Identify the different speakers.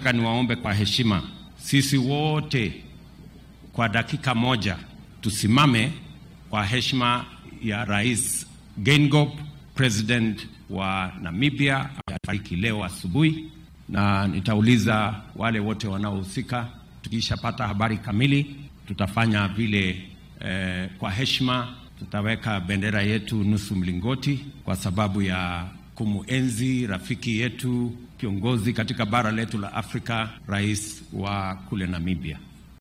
Speaker 1: nataka niwaombe kwa heshima, sisi wote kwa dakika moja tusimame kwa heshima ya Rais Geingob, president wa Namibia, amefariki leo asubuhi, na nitauliza wale wote wanaohusika. Tukishapata habari kamili, tutafanya vile eh, kwa heshima tutaweka bendera yetu nusu mlingoti kwa sababu ya kumuenzi rafiki yetu kiongozi katika bara letu la Afrika, rais wa kule Namibia.